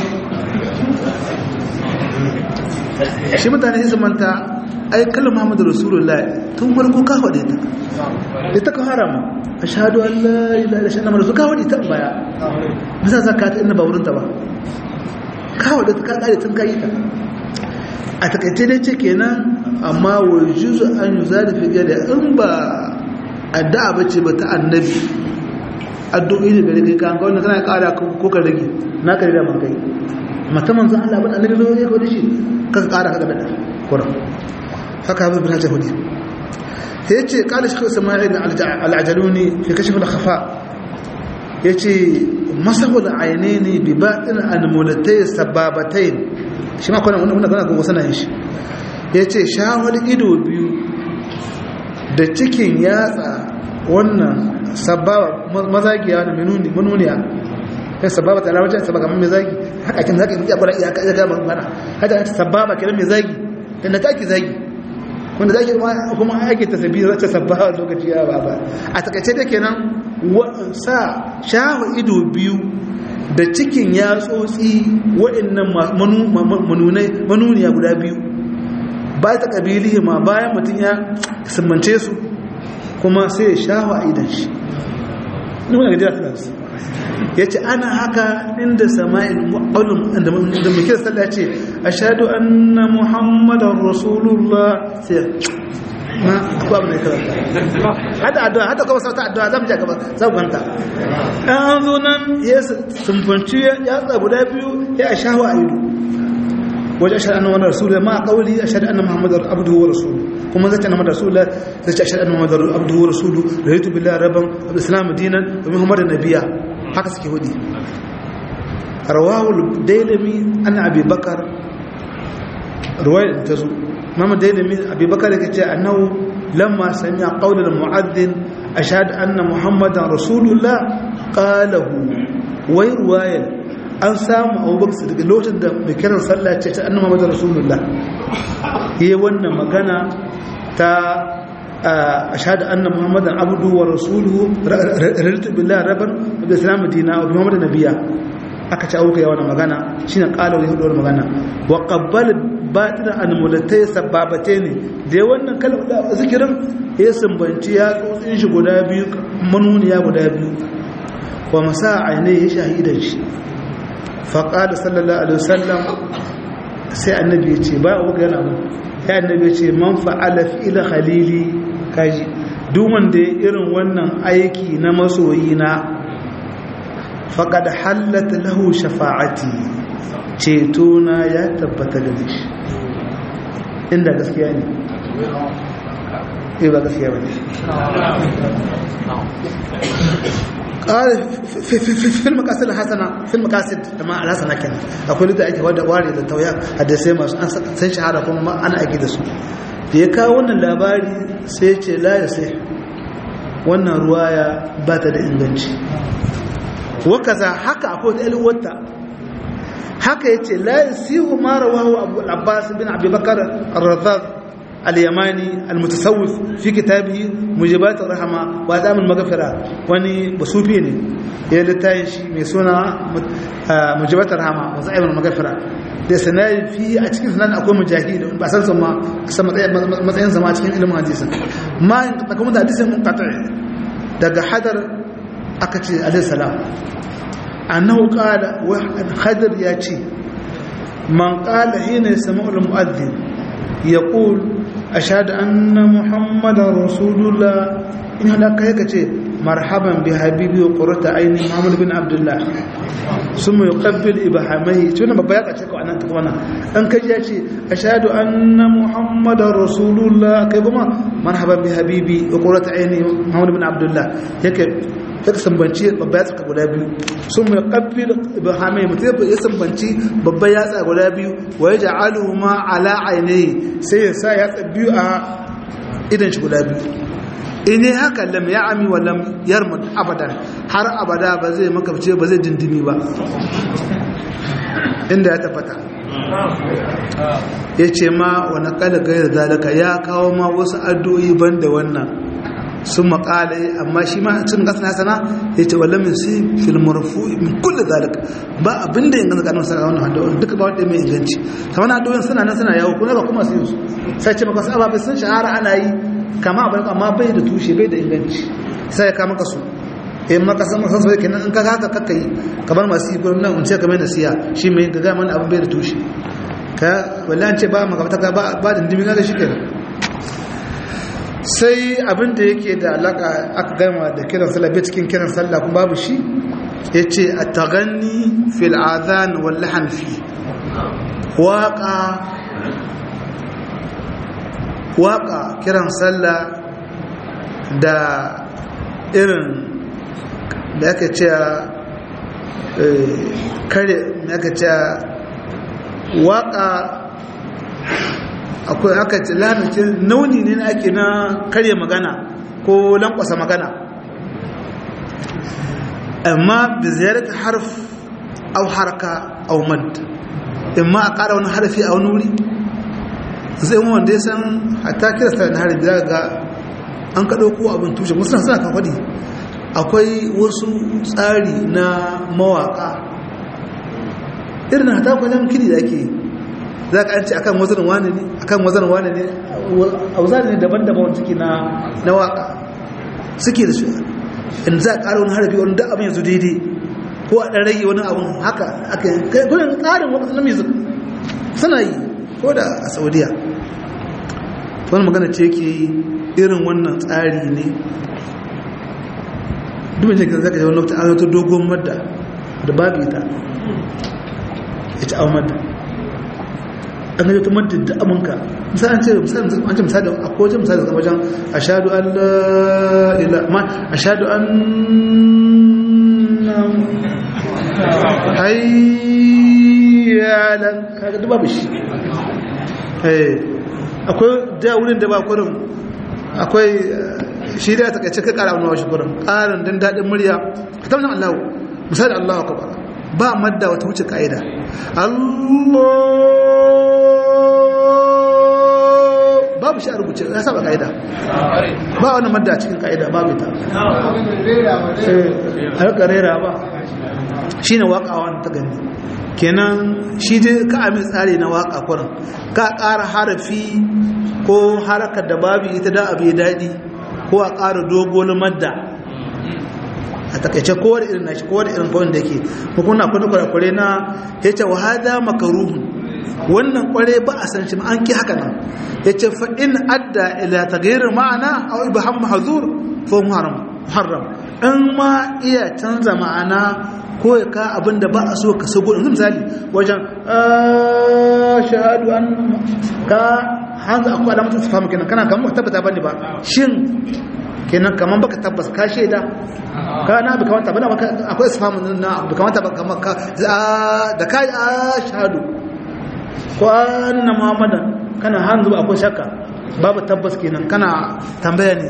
shi mutane sai manta ai kallon Muhammadu rasulullah tun farko ka faɗe ta ita ka harama ashhadu an la ilaha illa Allah Muhammadu ka faɗe ta baya masa zaka ta inda ba wurin ta ba ka faɗe ta ka kare tun kai ta a takaice dai ce kenan amma wa juzu an yi zarafi gada in ba addu'a ba ce ba ta annabi addu'o'i ne gari kai kan kawai kana kara ko ka rage na kare da man kai mata manzan Allah ba annabi zo ya kodi shi ka kara ka da kuran haka abin bin hajjar hudu ya ce kada shi kawai sama'in al'ajaluni fi kashe fula khafa ya ce masahul aine ne bi baɗin anmulatai sababatai shi ma kwanan wanda gana gogo sanayin shi ya ce shawar ido biyu da cikin yatsa wannan sababa mazagiya na manuniya kai sababa ta alamacin sababa mai zagi haka kin zagi ya gwada iya ya gaba mana haka ta sababa kiran mai zagi da na taki zagi wanda zagi kuma ake ta sabi zata sababa lokaci ya ba a takaice da kenan sa shawa ido biyu da cikin yatsotsi waɗannan manuniya guda biyu ba ta ƙabili ma bayan mutum ya simmance su kuma sai ya shawa a idan shi nuna gajiyar france ya ce ana haka inda sama'il ƙaunin da mai kira sallah ce a shaɗu anna muhammadan rasulullah sai na akwai abu da ya karanta hada addu'a hada kuma sauta addu'a zan ja gaba zan kwanta an zo nan ya sumfanci ya tsa guda biyu ya shawa a ido wajen ashhadu anna muhammadar rasulullah ma qawli ashhadu anna muhammadar abduhu wa rasuluhu kuma zata na rasulullah zai ashhadu anna muhammadar abduhu wa rasuluhu raditu billahi rabban wa islam dinan wa muhammadan nabiyya haka suke hudi rawahu dailami an abi bakar ruwayar ta zo mama dailami abi bakar yake ce annahu lamma sami'a qawla al-mu'adhdhin ashhadu anna muhammadan rasulullah qalahu wai ruwayar an samu abubakar daga lokacin da mai kiran sallah ce ta annabi Muhammad Rasulullah yayi wannan magana ta ashhadu anna Muhammadan abdu wa rasuluhu raditu billahi rabban wa bi islam dina wa bi Muhammadin nabiyya aka ci auka yawan magana shine qala wa hudu magana wa qabbal batina an mulatai sababate ne da wannan kalmar zikirin ya sambanci ya tsotsin shi guda biyu manuniya guda biyu wa masa ainihi ya shahidan shi faƙada sallallahu alaihi wasallam sai annabi ya ce ba a wuga yana mun ya annabi ya ce man fa'ala fi'ila khalili kaji duk wanda ya irin wannan aiki na masoyi na faqad hallat lahu shafa'ati ceto na ya tabbata da shi inda gaskiya ne eh ba gaskiya ba ne قال في في في في المقاصد الحسنه في المقاصد ما الحسنه كان akwai da ake wada ware da tauya hadisai masu an san shahara kuma ana aiki da su da ya kawo wannan labari sai ya ce la ya sai wannan ruwaya ba ta da inganci wakaza haka akwai da alwata haka yace la yasihu ma rawahu abu al-abbas bin abi bakr ar-radhad al-yamani al-mutasawwif fi kitabihi mujibat ar-rahma wa dam al-maghfira wani basufi ne ya littayin shi mai suna mujibat ar-rahma wa za'im al-maghfira da sanai fi a cikin sanan akwai mujahid ba san sun ma san matsayin zama cikin ilimin hadisi ma in ka kuma da hadisin munqati daga hadar aka ce alayhi salam annahu qala wa hadar ya ce man qala hina yasma'u al-mu'adhdhin yaqul ashhadu anna muhammadar rasulullah in hada kai kace marhaban bi habibi wa qurrata aini muhammad bin abdullah summa yuqabbil ibhamai tuna babba ya kace ko anan kuma an kaji ya ce ashhadu anna muhammadar rasulullah kai kuma marhaban bi habibi wa qurrata aini muhammad bin abdullah yake ya sambanci babba yatsa guda biyu sun mai ƙabbil ibrahimai mutum ya sambanci babba yatsa guda biyu wa ya ja'alu ma ala ainihi sai ya sa yatsa biyu a idan shi guda biyu in yi haka lam ya ami wa lam yarmud abadan har abada ba zai makabce ba zai dindimi ba inda ya tabbata ya ce ma wani kala gairar zalika ya kawo ma wasu addu'o'i ban da wannan sun makala amma shi ma cin gasa sana ya ce wala min si fil marfu min kulli zalika ba abin da yanzu kanin sa wannan hadda duka ba wanda mai inganci kamar na doyin suna nan suna yawo kuma ba kuma su su sai ce maka saba bai sun shahara ana yi kama abin amma bai da tushe bai da inganci sai ya kama ka su in maka san san sai kenan in ka haka kakka yi kamar masu yi gurin nan in ce kamar nasiya shi mai ga mana abin bai da tushe ka wallahi an ce ba magabata ka ba ba dindimi na da shi kenan sai abin da yake da alaka aka gama da kiran sallah bai cikin kiran sallah kuma babu shi ya ce a taganni fil azan wal lahan fi waka waka kiran sallah da irin da aka ce kare da aka ce waka akwai aka ce lanacin nauni ne ake na karya magana ko lankwasa magana amma bi ziyarar harf au haraka au mad imma a ƙara wani harfi a wani wuri zai mu wanda ya san hatta kira sa na harfi za ga an kaɗo ko abin tushe musamman suna kan faɗi akwai wasu tsari na mawaƙa irin hata kwanan kiri da ake yi za ka an ce akan wazanin wane ne akan wazanin wane ne a wazanin ne daban-daban suke na na waka suke da shi in za a ƙara wani harafi wani da abin yanzu daidai ko a ɗan rage wani abin haka aka yi gudun ƙarin wani na music suna yi ko da a saudiya wani magana ce ke irin wannan tsari ne duk mai jikin zaka ji wani lokacin an ta dogon madda da babu ita ita an madda an gaji tumar da aminka misali an ce an ce misali a kowace misali daga wajen a shaɗu an la'ila ma a shaɗu an hayyalan kaga duba bishi akwai da wurin da ba kurin akwai shi da ta kace ka kara wani wasu kurin ƙarin don daɗin murya ka tabbatar allahu misali allahu akbar ba madda wata wuce ka'ida Allah babu shi a rubuce ya saba ka'ida ba wani madda a cikin ka'ida babu ta harka rera ba shi ne waka wani ta gani kenan shi dai ka amin tsari na waka kuran ka ƙara harafi ko harakar da babu ita da abu ya daɗi ko a ƙara dogon madda a takaice kowar irin nashi kowar irin kawai da yake hukuna kwanu kwarakwarai na ya ce wa hada makaruhun wannan kware ba a san shi an ki haka nan ya ce fa'in adda ila tagayirar ma'ana a wai bahan mahazur ko muharram in ma iya canza ma'ana ko ya ka abin da ba a so ka sago yanzu misali wajen shahadu an ka hanzu akwai alamatun su famu kenan kana kamar tabbata bane ba shin kenan kamar baka tabbas ka shaida ka na bi kamata bana maka akwai isfamu na bi kamata ba kamar ka da kai ashhadu ko anna muhammadan kana hanzu akwai shakka babu tabbas kenan kana tambaya ne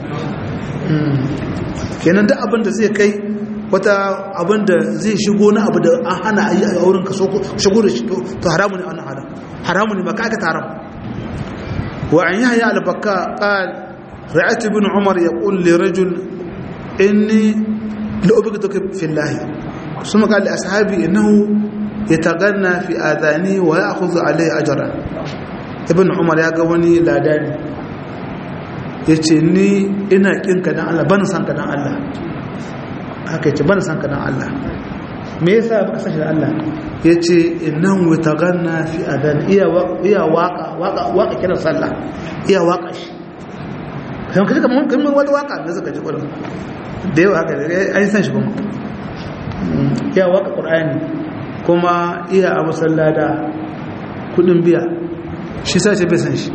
kenan duk abin da zai kai wata abin da zai shigo na abu da an hana a yi a wurin ka shigo da shi to haramu ne wannan haram haramu ne ba ka aikata haram wa an yahya al-bakka qala رأيت ابن عمر يقول لرجل إني لأبغضك في الله ثم قال لأصحابي إنه يتغنى في آذاني ويأخذ عليه أجرا ابن عمر يا قواني لا داني yace ni ina kinka dan Allah ban san ka dan Allah haka yace ban san ka dan Allah me yasa baka sashi da Allah yace innahu yataganna fi adan iya iya waka waka waka kiran sallah iya waka shi kan kaje kaman kan wata waka da zaka ji kullum da yawa haka an san shi kuma iya waka qur'ani kuma iya a musallada kudin biya shi sa ce bai san shi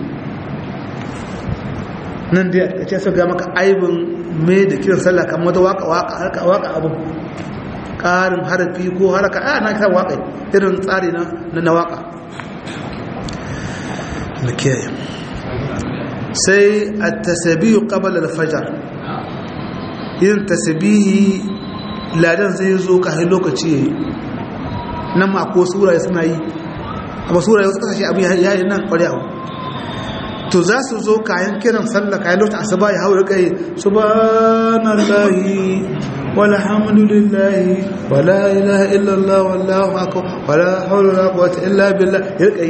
nan da ya ce ga maka aibin mai da kiran sallah kan wata waka waka harka waka abu ƙarin harafi ko haraka a na kiran waka irin tsari na na waka na kiyaye sai a tasabiyu qabla al-fajr yin tasabihi ladan zai zo kafin lokaci yayi nan ma ko sura suna yi amma sura wasu kasashe abin yayi nan kware abu to za su zo kayan kiran sallah kayan lokacin asuba ya haura kai subhanallahi walhamdulillahi wala ilaha illallah wallahu akbar wala hawla wala quwwata illa billah ya kai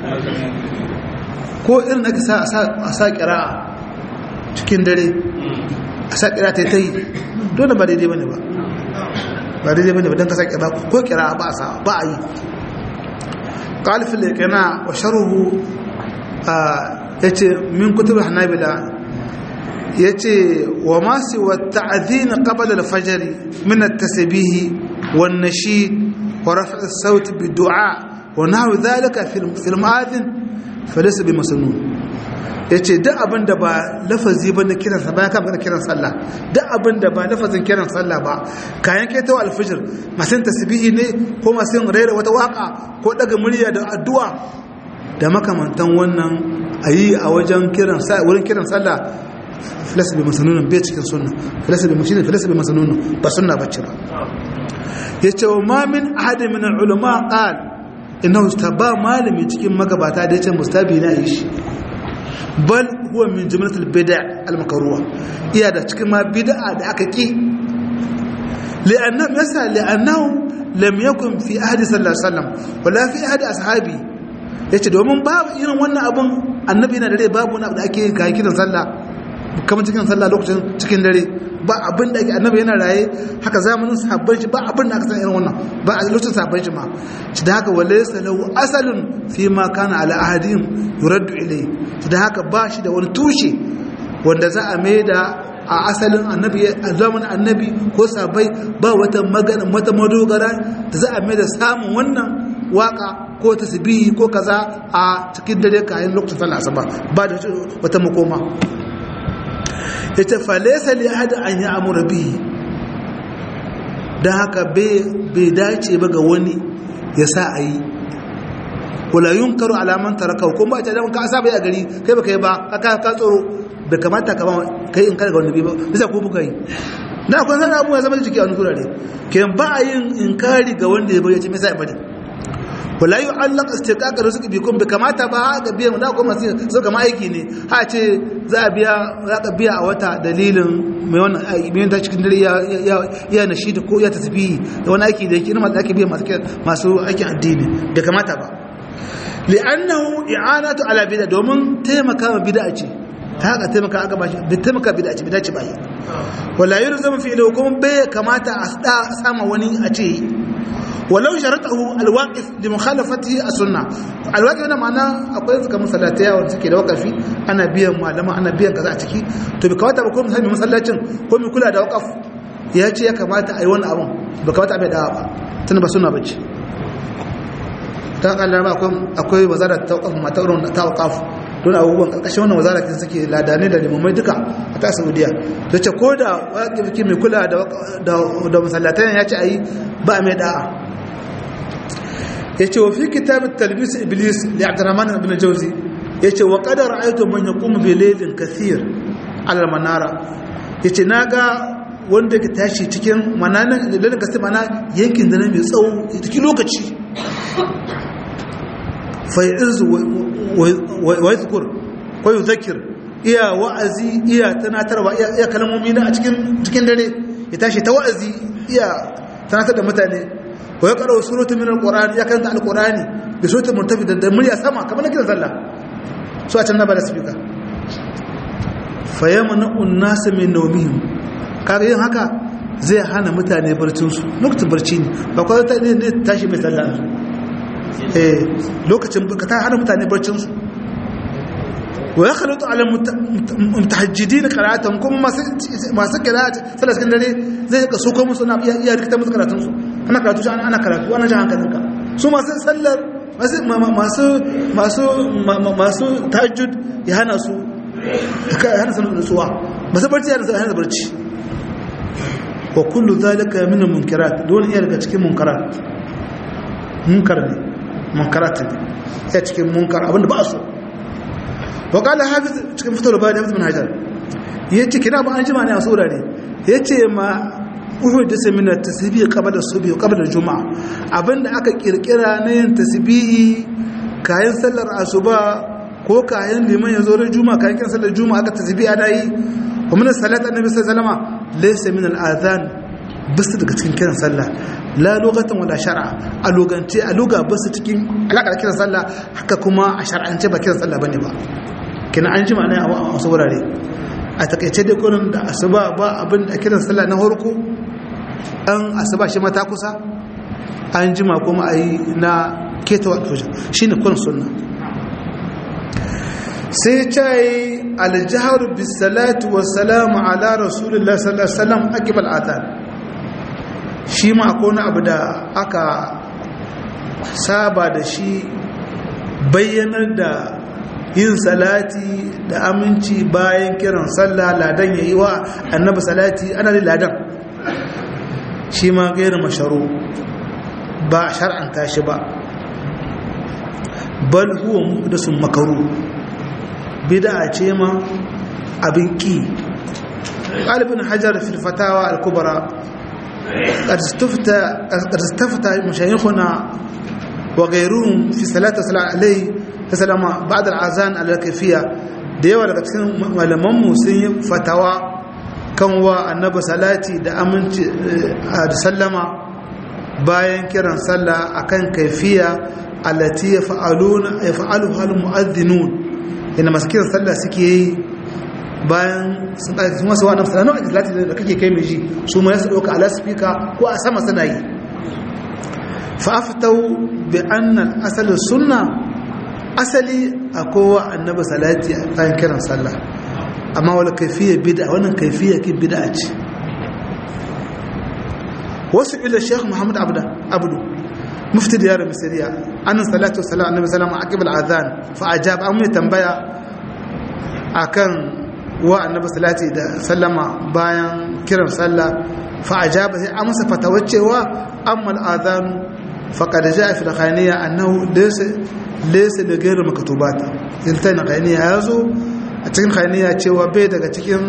ko irin aka sa a sa qira'a cikin dare a sa qira'a ta yi dole ba daidai bane ba ba daidai bane ba dan ka sa qira'a ko qira'a ba sa ba a yi قال في الإقناع وشره yace min kutubul hanabila yace wa ma siwa ta'dhin qabla al-fajr min at-tasbih wan nashid wa raf' as-sawt bi-du'a wa nahwu dhalika fi al-mu'adhin falaysa bi masnun yace duk abin da ba lafazi ba na kiran sa ba ka ba kiran sallah duk abin da ba lafazin kiran sallah ba kayan keto al-fajr masin tasbihi ne ko masin rera wata waka ko daga murya da addu'a da makamantan wannan a yi a wajen kiran wurin kiran sallah filasa bai masanunan bai cikin sunna filasa bai mashi ne filasa bai masanunan ba sunna bacci ba ya ce wa mamin ahadin min ulama qal inna ba malami cikin magabata da ya ce mustabi na yi shi bal huwa min jumlatul bid'a al makruha iya da cikin ma bid'a da aka ki li'annahu yasa li'annahu lam yakun fi ahadi sallallahu alaihi wasallam wala fi ahadi ashabi ya ce domin babu irin wannan abin annabi yana dare babu wani abu da ake kayi kiran sallah kamar cikin sallah lokacin cikin dare ba abin da ake annabi yana raye haka zamanin sahabban shi ba abin da aka san irin wannan ba a lokacin sahabban shi ma shi da haka wale salahu asalin fi ma kana ala ahadin yuraddu ilai shi da haka ba shi da wani tushe wanda za a mai da a asalin annabi a zamanin annabi ko sabai ba wata magana wata madogara da za a mai da samun wannan waka ko tasbihi ko kaza a cikin dare kayan lokacin sallah asuba ba da wata makoma yace fa laysa li ahad an ya'muru bihi dan haka bai dace ba ga wani ya sa a yi wala yunkaru alaman taraka ko ba ta da ka saba a gari kai ba kai ba ka ka tsoro bai kamata ka ba kai in kada ga wani ba bisa ko buka yi na akwai sanar abu ya zama jiki a wani gurare ke ba a yin inkari ga wanda ya bari ya ce mai sa bari wala yi allon istiƙaƙar suka bi kun bai kamata ba ga biyan da kuma masu su kama aiki ne ha ce za a biya za ka biya a wata dalilin mai wannan mai ta cikin dare ya na shi da ko ya tasbihi da wani aiki da yake ina masu ake biya masu aikin addini bai kamata ba li'annahu i'anatu ala bid'a domin taimaka ma bid'a ce haka taimaka aka bashi bai taimaka bid'a ce bid'a ce ba yi wala yurzamu fi ila hukum bai kamata a sama wani a ce ولو شرطه الواقف لمخالفته السنه الواقف هنا معناه akwai suka musallata wanda suke da wakafi ana biyan malama ana biyan kaza a ciki to bai kamata ba ko misali masallacin ko mai kula da wakaf ya ce ya kamata a yi wani abun bai kamata a bai dawa ba tunda ba sunna bace ta kalla ba akwai wazara ta wakaf mata wurin ta wakaf don abubuwan karkashin wannan wazara kin suke ladane da limamai duka a ta saudiya ta ce ko da wakifi mai kula da masallatan ya ce a yi ba mai da'a yace wa fi kitab at-talbis iblis li abdurrahman ibn jawzi yace wa qad ra'aytu man yaqumu bi laylin kathir ala al-manara yace naga wanda ke tashi cikin mananan laylin kathir mana yankin da mai tsawo cikin lokaci fa yanzu wa yadhkur ko yuzakir iya wa'azi iya tanatarwa iya kalmomi na a cikin cikin dare ya tashi ta wa'azi iya tanatar da mutane wa ya karo suratu min alqur'ani ya karanta alqur'ani bi suratu murtafi da murya sama kamar kiran sallah so a can na bada speaker fa yamna unnas min nawmihim kaga yin haka zai hana mutane barcinsu lokacin barci ne ba kwa ta ne tashi mai sallah eh lokacin ka ta hana mutane barcinsu wa ya khalatu ala mutahajjidin qira'atan kuma masu masu qira'at sallah cikin dare zai ka so ko musu na iya rikita musu karatun su ana karatu ana ana karatu ana jan hankalinka su masu sallar masu masu masu masu tahajjud ya hana su ya hana su nutsuwa masu barci ya hana barci wa kullu zalika min munkarat dole iya daga cikin munkarat munkar ne munkarat ne ya cikin munkar abinda ba so wa qala hafiz cikin fitar ba da ibn hajar yace kina ba an jima ne a sura ne yace ma uhud da samina tasbih qabla subhi qabla juma'a abinda aka kirkira na yin tasbihi kayan sallar asuba ko kayan liman yazo ran juma'a kayan kin sallar juma'a aka tasbih ana yi wa min salat annabi sallallahu alaihi wasallam laysa min al-adhan basu daga cikin kiran sallah la lugatan wala shar'a a lugance a luga basu cikin alaka kiran sallah haka kuma a shar'ance ba kiran sallah bane ba kina an jima ne a wasu wurare a takaice da kurin da asuba ba abin da kiran sallah na harko an asuba shi mata kusa an jima kuma a yi na ketawa alfajir shi ne kurin sunna sai ta yi aljihar bisalatu wasalamu ala rasulullah sallallahu alaihi wasallam akibal atar shi ma akwai abu da aka saba da shi bayyanar da yin salati da aminci bayan kiran sallah ladan ya yi wa annabi salati ana da ladan shi ma gairu masharu ba a shar'anta shi ba bal huwa muhdasun makaru bid'a ce ma abin ki qalibin hajar fil fatawa al kubra قد استفتى قد استفتى مشايخنا وغيرهم في صلاه الصلاه عليه sallama ba da azan alakafiya da yawa daga cikin malamanmu sun yi fatawa kan wa annaba salati da aminci da sallama bayan kiran sallah akan kaifiya allati yaf'aluna yaf'alu hal mu'adhdhinun ina masu kiran sallah suke yi bayan sun ɗauki masu wa nafsa nawa salati da kake kai mai ji su ma su ɗauka ala speaker ko a sama suna yi fa aftau bi anna al-asal sunna asali a kowa annaba salati a bayan kiran sallah amma wala kaifiyar bid'a wannan kaifiyar kin bid'a ce wasu ila sheikh muhammad abda abdu mufti da yaro misiriya annan salatu salam annabi salama aqib al-adhan fa ajab an mai tambaya akan wa annabi salati da sallama bayan kiran sallah fa ajaba sai amsa fatawacewa amma al-adhan faqad jaa fi al-khaniya annahu laysa laysa bi ghayri maktubat iltan khaniya yazo a cikin khaniya cewa bai daga cikin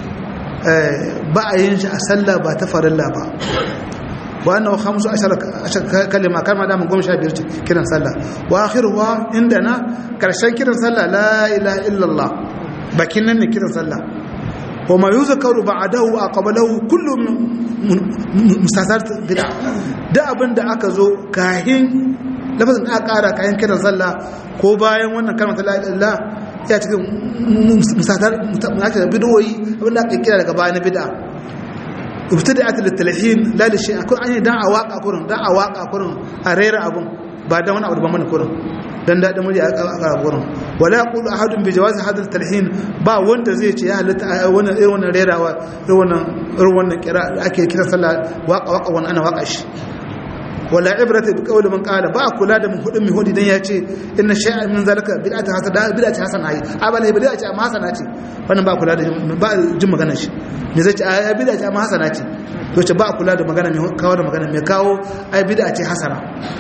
ba a yin shi a sallah ba ta farilla ba وأنه خمس عشر كلمة كما دام قوم شابير كنا صلى وآخرها عندنا كرشان كنا صلى لا إله إلا الله بكنا كنا صلى وما يذكر بعده وقبله كل مستثارت بدع da abin da aka zo kahin lafazin da aka ƙara kayan kiran sallah ko bayan wannan kalmar la ilaha ya cikin musatar bid'o'i abin da aka kira daga bayan bid'a ibtida'at litalhin la li shay'in kun an dan a waka kurin dan a waka kurin a rera abun ba dan wani abu ba mana kurin dan dadin murya a kurin wala yaqulu ahadun bi jawazi hadha talhin ba wanda zai ce ya halatta wannan irin wannan rerawa irin wannan irin wannan kira ake kira sallah waka waka wannan ana waka shi wala ibrata bi qawli man qala ba kula da mun hudin mi hudi dan yace inna shay'an min zalika bid'atu hasana bid'atu hasana ai abala bid'atu amma hasana ce wannan ba kula da ba jin magana shi me zai ce ai bid'atu amma hasana ce to ce ba kula da magana mai kawo da magana mai kawo ai bid'atu hasana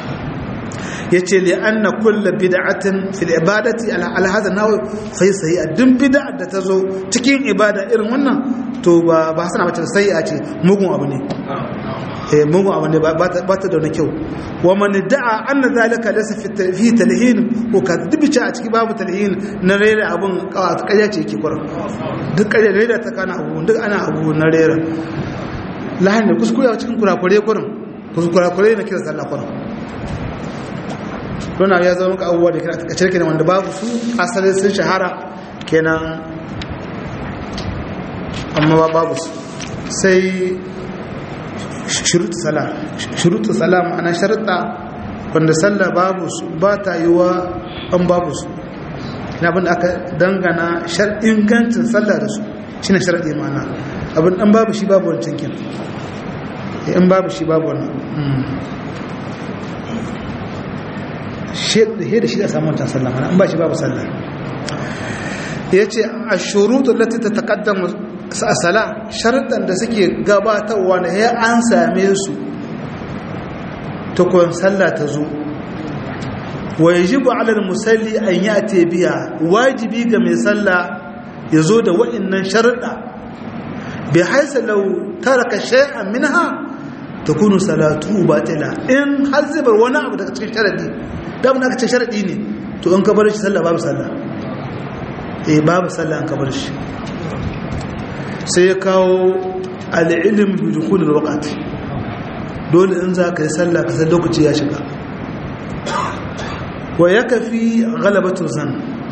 yace li anna kullu bid'atin fil ibadati ala ala hadha naw fa sai dun bid'a da tazo cikin ibada irin wannan to ba ba hasana ba sai a ce mugun abu ne eh mugun abu ne ba ta da wani kyau wa man da'a anna zalika laysa fi talhin ko ka dubice a ciki babu talhin na rera abun kaya ce yake kurin duk kaya rera ta kana abu duk ana abu na rera lahan da kuskure a cikin kurakure kurin kuskure na kira sallah kurin don ya zama maka abubuwa da kira a cikin wanda babu su asalin sun shahara kenan amma babu su sai shurutu salam shurutu salam ana sharuɗa wanda sallah babu su ba ta yi wa an babu su na abin da aka dangana ingancin sallah da su shi ne sharaɗi mana abin an babu shi babu wancan kin in babu shi babu wannan shi da shi da samun wancan sallah mana an ba shi babu sallah ya ce a shurutu lati ta taƙaddama a sala sharuɗan da suke gabatarwa na ya an same su tukun sallah ta zo wa yajibu ala musalli an yati biya wajibi ga mai sallah ya zo da wa'annan sharuɗa bi haisa law taraka shay'an minha takunu salatu batila in har zai bar wani abu daga cikin sharadi da mun aka ce sharadi ne to in ka bar shi sallah babu sallah eh babu sallah an ka bar shi sai ya kawo al-ilm bi dukhul al-waqt dole in za ka yi sallah ka san lokaci ya shiga wa ya kafi galabatu zan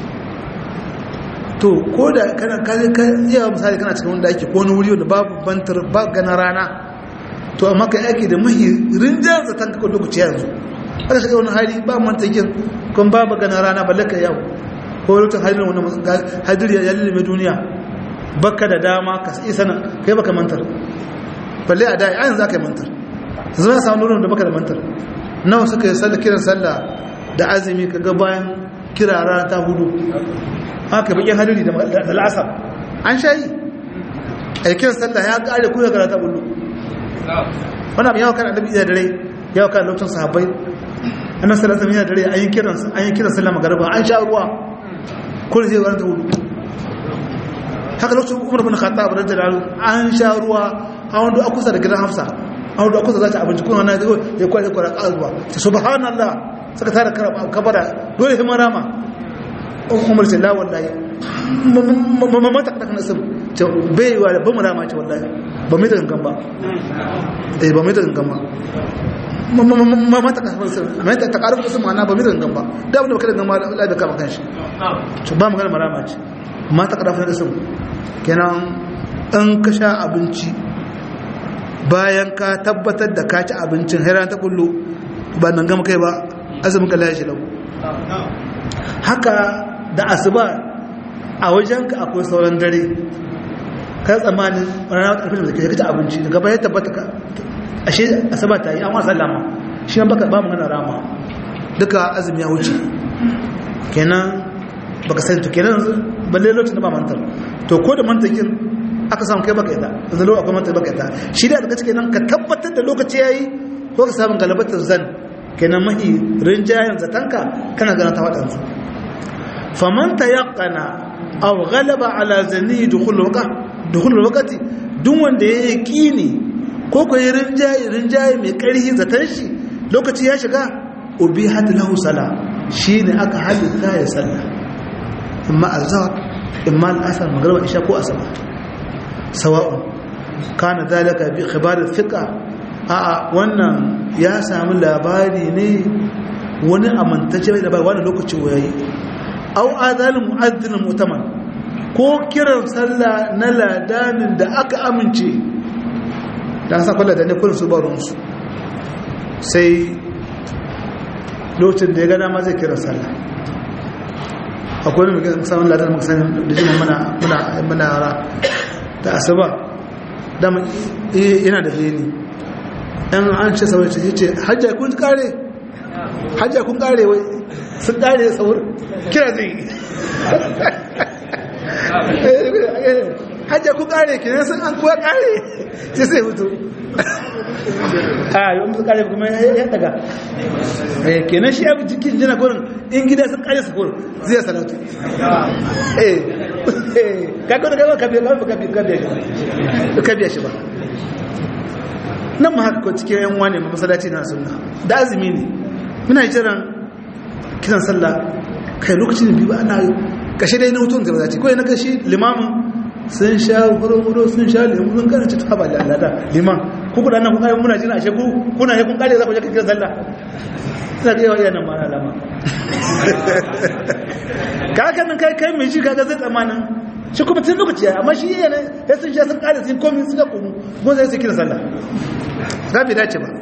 to ko da kana kaje ka iya misali kana cikin wanda ake ko wani wuri wanda babu bantar ba gana rana to amma kai ake da mahi rinjar zaton ka lokaci yanzu aka shiga wani hali ba mantakin kun babu gana rana balle ka yau ko lokacin hadirin wani hadiri ya lullube duniya baka da dama ka isa nan kai baka mantar balle a da yanzu za ka yi mantar zama samu nurin da baka da mantar nawa suka yi sallah kiran sallah da azumi kaga bayan kirara ta hudu haka bakin hadiri da la'asar an shayi a yi kiran sallah ya kare kuya gara ta hudu wani abin yawa kan annabi iya dare yawa kan lokacin sahabbai annabi sallallahu alaihi wasallam dare an yi kiran an yi kiran sallah magariba an sha ruwa kullu zai gara ta hudu haka lokacin umar bin khattab radiyallahu an sha ruwa a wanda akusa da gidan hafsa an da kusa za ta abinci kuma na zai ya kware kware kalwa ta subhanallah suka tara kabara dole himar rama umar ce la wallahi mata kada kana sun ce bai wa da bamu rama ce wallahi ba mai da gangan ba eh ba mai da gangan ba mata kada sun mai ta karu sun ma'ana ba mai da gangan ba da abin da baka da gangan ba Allah da kama kanshi to ba magana marama ce mata kada sun kenan in ka sha abinci bayan ka tabbatar da ka ci abincin hairan ta kullu ba nan gama kai ba azumin ka lashe lau haka da asuba a wajenka akwai sauran dare ka tsammanin ranar ƙarfin da ke ci abinci daga bayan tabbata ka ashe asuba ta yi an wasa lama shi yan baka ba mu gana rama duka azumi ya wuce kenan baka sani to kenan balle lokacin da ba mantar to ko da mantakin aka samu kai baka ita yanzu lokacin akwai manta baka ita shi da daga cikin nan ka tabbatar da lokaci yayi ko ka samu galabatar zan kenan mahi rinjayen zatanka kana gana ta waɗansu faman ta yaƙana aw galaba ala zani dukhul waqa dukhul waqti duk wanda ya yaqini ko ko yi rinjaye rinjaye mai ƙarfi zatan shi lokaci ya shiga ubihat lahu sala shine aka halitta ya sallah imma azhar imma al-asr magriba isha ko asaba sawa'un kana zalika bi khibar thiqa a'a wannan ya samu labari ne wani amintacce mai labari wani lokaci wayayi au azal mu'adhdhin mu'taman ko kiran sallah na ladanin da aka amince dan sa kullu da ne kullun su barun su sai lokacin da ya ga dama zai kiran sallah akwai wani mai samun ladan muka sani da jima muna muna muna yara da asuba dama yana da heni yan an ce saurin ce ce hajja kun kare hajja kun kare wai sun kare saurin kira zai hajja kun kare kira sun an kuwa kare sai sai hutu a yi wani kare kuma ya daga kenan shi abu jikin jina kurin in gida sun kare su kurin zai salatu kakau da gaba kabiya shi ba nan ma haka ko cikin yan wane masalaci na sunna da azumi ne muna jiran kiran sallah kai lokacin biyu ba ana kashe dai na hutun da zaci ko yana kashi limamin sun sha huro-huro sun sha lemu sun kana ci taba da alada liman ku kuɗa nan kuka yi muna jira ashe ku kuna yi kun kare za ku je kiran sallah suna ga yawa yanan mara alama kakan nan kai kai mai shi kaga zai tsamanin shi kuma tun lokaci amma shi yana ya sun sha sun ƙara sun komi sun ga kunu kuma zai su kira sallah za bai dace ba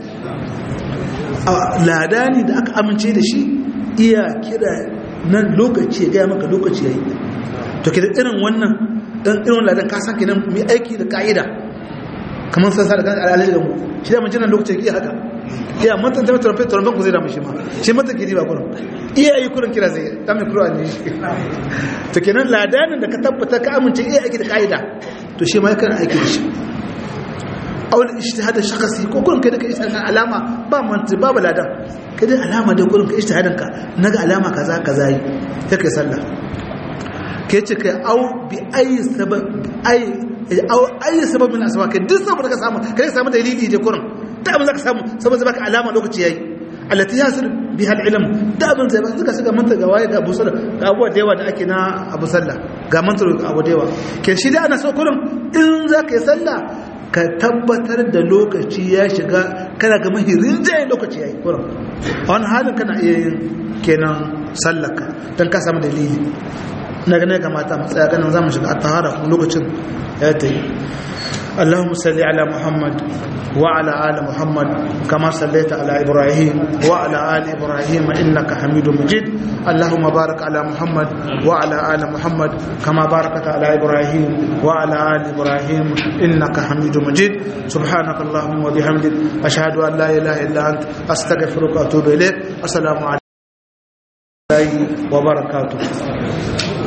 ladani da aka amince da shi iya kira nan lokaci ya gaya maka lokaci ya yi to ke da irin wannan ɗan irin ladan ka san kenan mai aiki da ka'ida kamar san sa da kan alalaji da mu shi da mun jinan lokacin iya haka iya matan ta tarfe tarfe ku zai da mu shi ma shi matan gidi ba kullum iya yi kullum kira zai dan mai kuro ne shi to kenan ladanin da ka tabbata ka amince iya aiki da ka'ida to shi ma yakan aiki da shi awal ijtihad shakhsi ko kullum kai da kai ijtihad alama ba manti babu ladan kai da alama da kullum kai ijtihadin ka naga alama kaza kaza yi sai kai sallah ke ce kai au bi ayi sabab ayi au ayi sabab min asbab kai duk saboda ka samu kai samu dalili je kurin da abin zaka samu saboda baka alama lokaci yayi allati yasir biha al-ilm da abin zai baka suka shiga manta ga waye ga Abu Sallah ga abuwa da yawa da ake na Abu Sallah ga manta ga Abu da yawa ke shi da ana so kurin in zaka yi sallah ka tabbatar da lokaci ya shiga kana ga mahirin jayin lokaci yayi kurin a wani halin kana iya yin kenan sallaka don ka samu dalili na gane ga mata matsaya ganin za mu shiga a tahara kuma lokacin ya ta yi اللهم صل على محمد وعلى آل محمد كما صليت على إبراهيم وعلى آل إبراهيم إنك حميد مجيد اللهم بارك على محمد وعلى آل محمد كما باركت على إبراهيم وعلى آل إبراهيم إنك حميد مجيد سبحانك اللهم وبحمدك أشهد أن لا إله إلا أنت أستغفرك وأتوب إليك السلام عليكم وبركاته